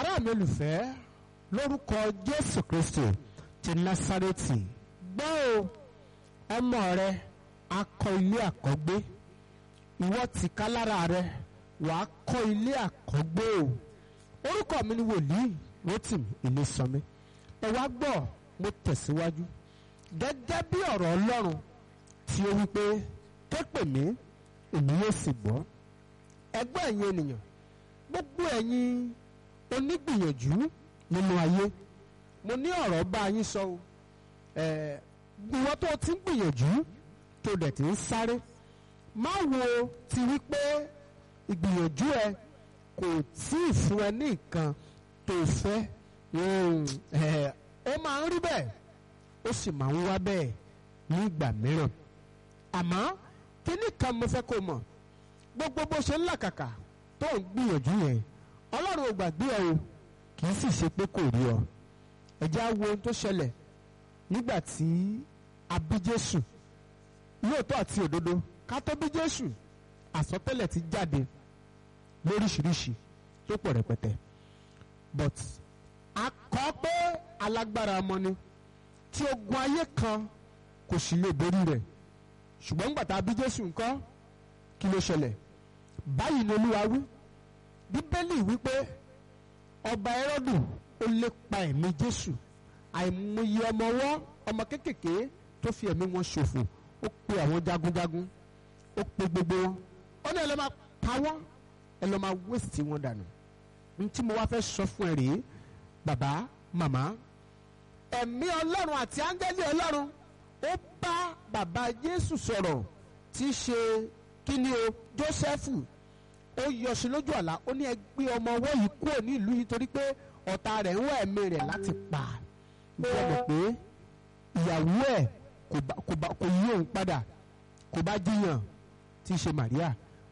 ará mi olùfẹ́ lórúkọ jésù kristi ti násárẹ́tì gbọ́ o ọmọ rẹ akọ ilé àkọ́gbé ìwọ tìka lára rẹ wàá kọ́ ilé àkọ́gbé o orúkọ mi ni wòlíì rotimi ilésànmi ẹ wá gbọ́ mo tẹ̀síwájú gẹ́gẹ́ bí ọ̀rọ̀ ọlọ́run tí ó wí pé képè mí èmi yóò sì gbọ́ ẹgbẹ́ ẹ̀yin ènìyàn gbogbo ẹ̀yin onígbìyànjú nínú ayé mo ní ọ̀rọ̀ bá yín sọ o ẹ̀ ìwọ tó ti ń gbìyànjú tó dẹ̀ ti ń sáré má wo ti wí pé ìgbìyànjú ẹ kò tí ì fún ẹ ní nǹkan tó fẹ́ ó máa ń rí bẹ́ẹ̀ ó sì máa ń wá bẹ́ẹ̀ ní ìgbà mìíràn àmọ́ kíní kan mo fẹ́ kó mọ̀ gbogbo bó ṣe ń làkàkà tó ń gbìyànjú yẹn ọlọ́run ò gbàgbé ẹ o kì í sì ṣe pé kò rí ọ ẹ̀já wo ohun tó ṣẹlẹ̀ nígbà tí a bí Jésù lóòótọ́ àti òdodo ká tó bí Jésù àsọtẹ́lẹ̀ ti jáde lóríṣiríṣi tó pọ̀ rẹpẹtẹ but a kọ́ pé alágbára ọmọ ni tí ogun ayé kan kò sì lè borí rẹ̀ ṣùgbọ́n nígbà tá a bí Jésù ńkọ́ kí ló ṣẹlẹ̀ báyìí ni Olúwa wí Bíbélì wípé ọba Hẹ́rọ́dù ó lépa ẹ̀mí Jésù àìmọye ọmọ ọwọ́ ọmọ kéékèèké tó fi ẹ̀mí wọn ṣòfò ó pe àwọn jagunjagun ó pe gbogbo wọn ó ní ẹ lọ́ máa pa wọ́n ẹ lọ́ máa wéṣìtì wọn dànù ní tí mo wá fẹ́ sọ fún ẹ rèé bàbá màmá ẹ̀mí ọlọ́run àti áńgẹ́lì ọlọ́run ó bá bàbá Jésù sọ̀rọ̀ tí í ṣe kíni o Jósẹ́fù ó yọ sí lójú àlá ó ní ẹ gbé ọmọ ọwọ́ yìí kúrò ní ìlú yìí torí pé ọ̀tá rẹ̀ ń wá ẹ̀mí rẹ̀ láti pa ìjọba mọ̀ pé ìyàwó ẹ̀ kò yí òun padà kò bá jiyàn tí í ṣe Màríà